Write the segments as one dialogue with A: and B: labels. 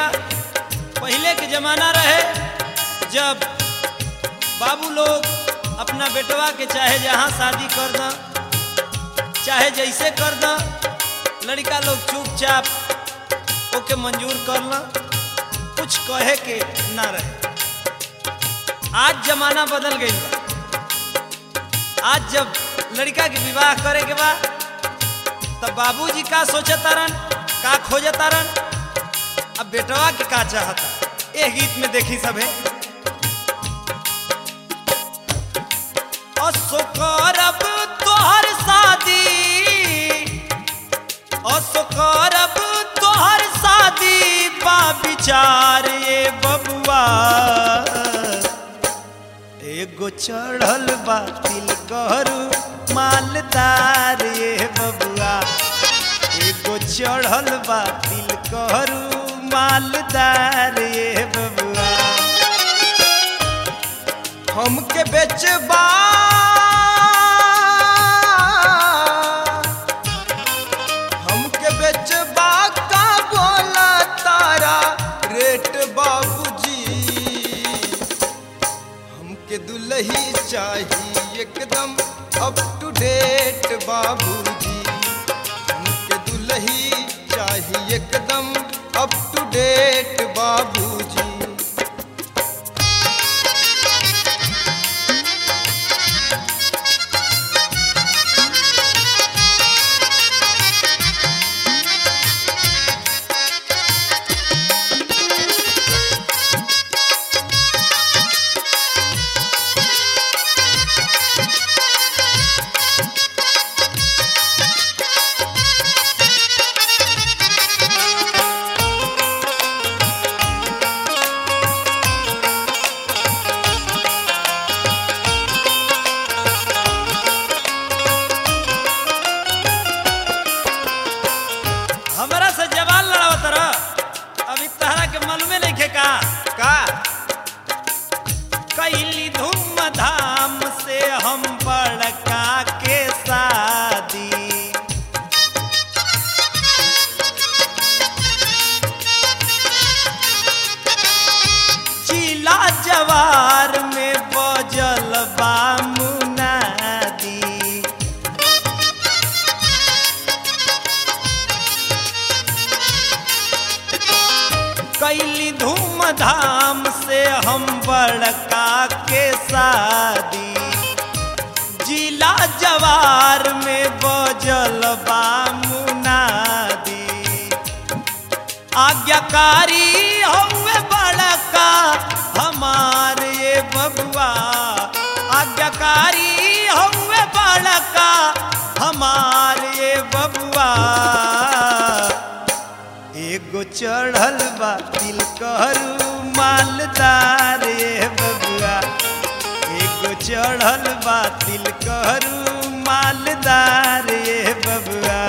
A: पहले के जमाना रहे जब बाबू लोग अपना बेटवा के चाहे जहाँ शादी कर द चाहे जैसे कर द लड़का लोग चुपचाप ओके मंजूर कर ल कुछ कहे के ना रहे आज जमाना बदल गई बा आज जब लड़का के विवाह करे के बा तब बाबूजी का सोचतारन का खोजतारन अब बेटवा के का चाहता ए गीत में देखी सभे असो करब तोहर शादी असो करब तोहर शादी बा विचार ये बबुआ एगो चढ़ल बा तिल करू मालदार ये बबुआ एगो चढ़ल बा तिल करू मालदार ये बबुआ हमके बेचबा हमके बेचबा का बोला तारा रेट बाबूजी हमके दुल्ही चाहिए एकदम अप टू डेट बाबूजी हमके दुल्ही चाहिए एकदम अप टू डेट बाबूजी हमरा से जवान लड़ावत रह अभी तहरा के मालूमे नहीं खे का का कैली धूम धाम से हम बड़का के शादी चीला जवार में बजल बा मुनादी कैली धूमधाम से हम बड़का के शादी जिला जवार में बजल बा मुनादी आज्ञाकारी हमें बड़का हमार ये बबुआ आज्ञाकारी हमें बड़का हमार ये बबुआ एगो चढ़ल बा तिल करू मालदार ये बबुआ एगो चढ़ल बा तिल करू मालदार ये बबुआ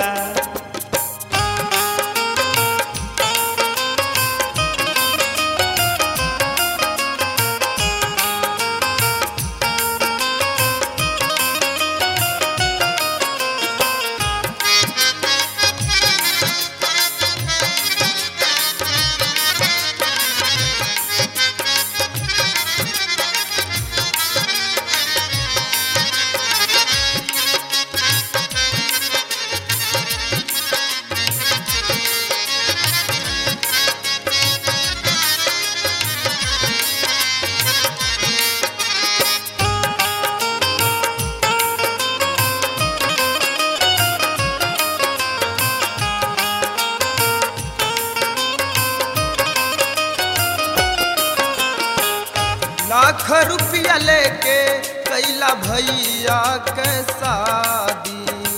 B: लाख रुपया लेके कैला भैया के शादी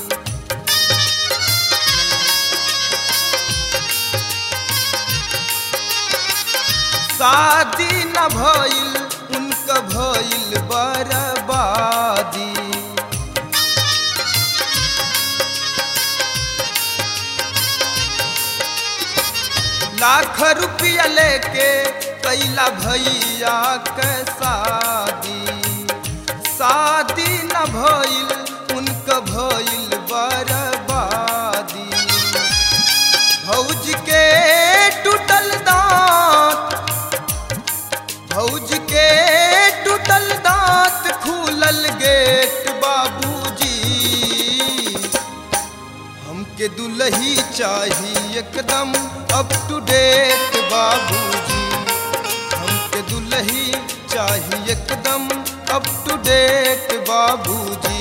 B: शादी न भइल उनका भइल बर्बादी लाख रुपया लेके कैला भैया के शादी शादी न भइल उनका भइल बर्बादी भौज के टूटल दाम दुलही चाहिए एकदम अप टू डेट बाबूजी हमके दुलही चाहिए एकदम अप टू डेट बाबूजी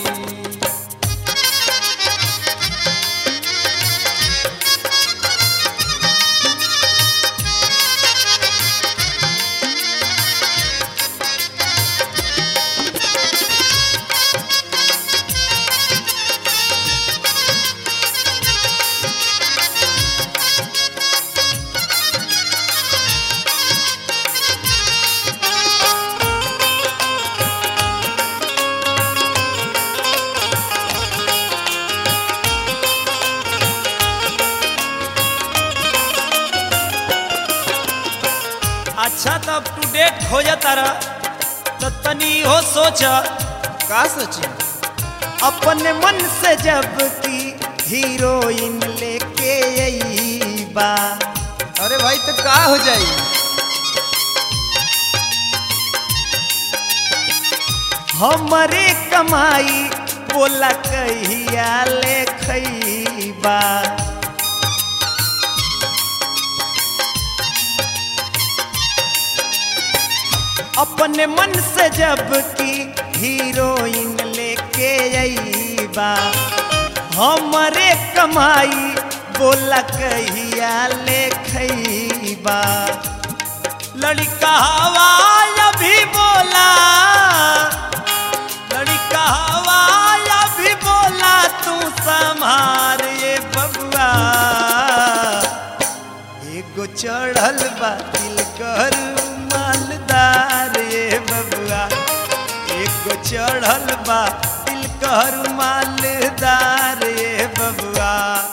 A: अच्छा तो अप टू डेट हो जाता रहा तो तनी हो सोचा
B: का सोची
A: अपने मन से जब की हीरोइन लेके आई बा
B: अरे भाई तो का हो जाई
A: हमरे कमाई बोला कहिया ले खैबा अपने मन से जब की हीरोइन लेके आईबा हमरे कमाई बोला कहिया ले खैबा लड़का हवा अभी बोला लड़का हवा अभी बोला तू संभार ये बबुआ एगो चढ़ल बा दिल कर मालदार ये बबुआ एगो चढ़ल बा दिल कर मालदार ये बबुआ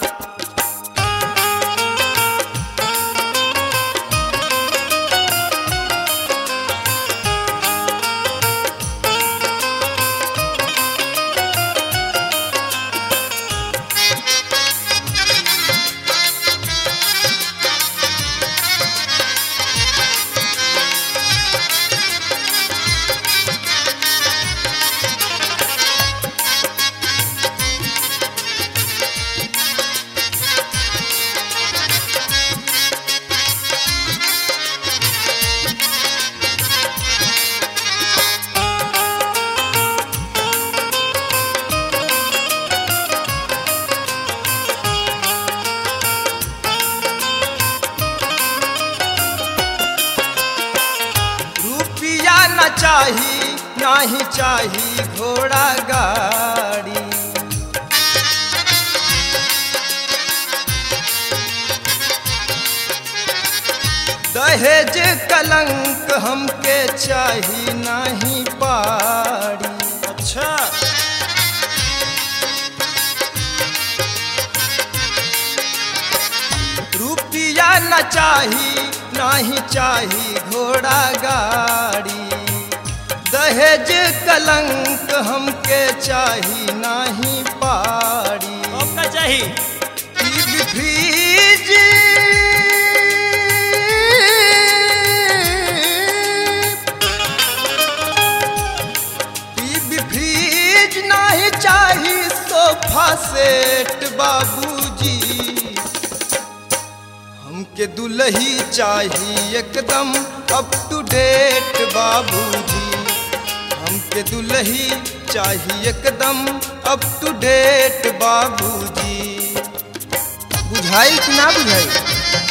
B: रुपिया न चाही नाही चाही घोड़ा गाड़ी दहेज कलंक हमके चाही नाही पाड़ी
A: अच्छा
B: रुपिया न चाही नाही चाही घोड़ा गाड़ी दहेज कलंक हमके चाही नाही पाड़ी
A: आपका चाहिए
B: टीवी फ्रिज टीवी फ्रिज नहीं चाही सोफा सेट बाबूजी हमके दुलही चाही एकदम अप टू डेट बाबूजी हमके दुलही चाही एकदम अप टू डेट बाबूजी बुझाई कि ना बुझाई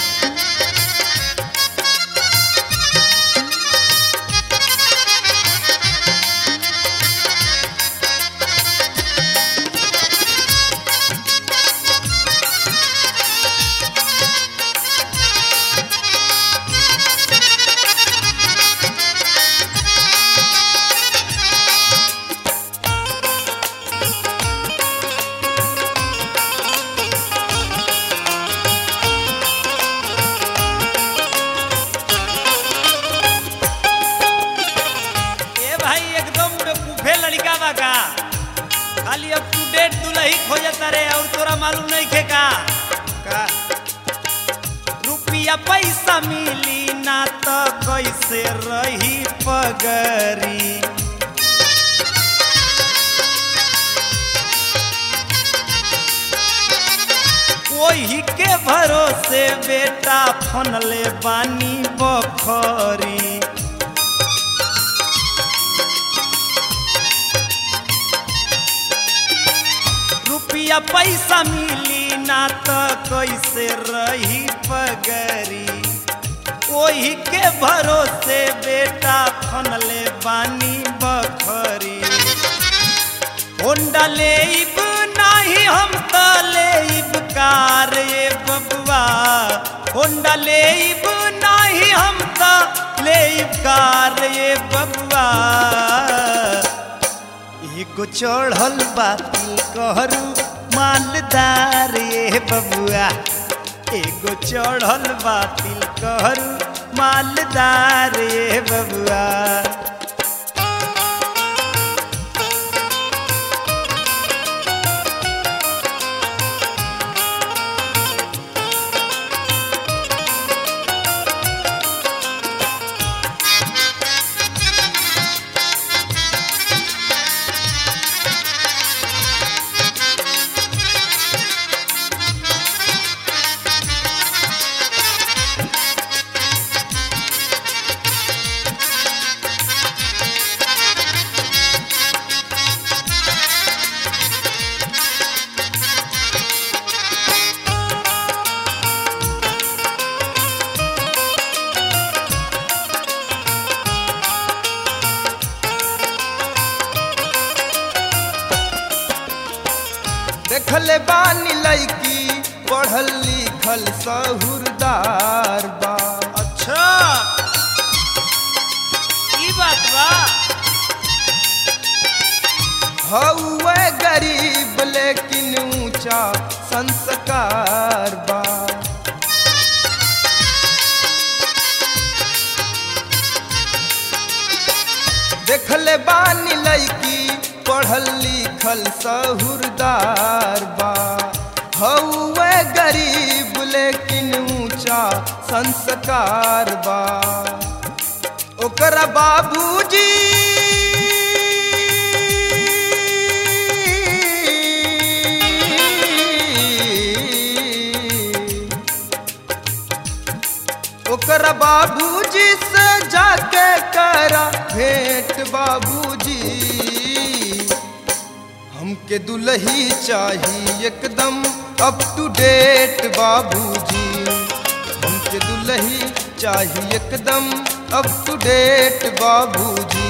A: ए भाई एकदम बेवकूफे लड़का बा का खाली अप टू डेट दुलही खोजता रे और तोरा मालूम नहीं खे का
B: का
A: रुपया पैसा मिली ना तो कैसे रही पगरी के भरोसे बेटा फनले बानी बखरी रुपया पैसा मिली ना तो कैसे रही पगरी ओही के भरोसे बेटा फनले बानी बखरी होंडा लेब नाही हम त लेब कार ये बबुआ होंडा लेब नाही हम त लेब कार ये बबुआ एगो चढ़ल बाती कहरू मालदार ये बबुआ एगो चढ़ल बातिल कहरू मालदार ये बबुआ
B: देखले बानी लैकी पढ़ल लिखल सहुरदार बा
A: अच्छा ई बात बा
B: हौवे गरीब लेकिन ऊंचा संस्कार बा देखले बानी लैकी पढ़ल लिखल सहुरदार बा हौवे गरीब लेकिन ऊंचा संस्कार बा ओकरा बाबूजी ओकरा बाबूजी से जाके करा भेंट बाबूजी हमके दुल्ही चाहिए एकदम अप टू डेट बाबूजी हमके दुल्ही चाहिए एकदम अप टू डेट बाबूजी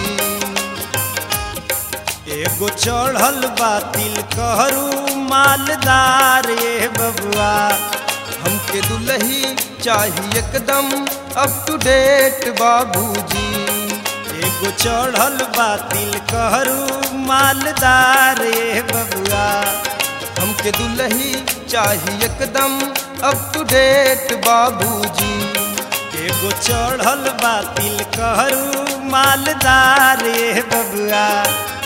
A: एगो चढ़ल बातिल कहरू मालदार ये बबुआ
B: हमके दुल्ही चाहिए एकदम अप टू डेट बाबूजी
A: एगो चढ़ल बातिल कहरू मालदार ये बबुआ
B: हमके दुल्ही चाहिए एकदम अप टू डेट बाबूजी
A: एगो चढ़ल बातिल कहरू मालदार ये बबुआ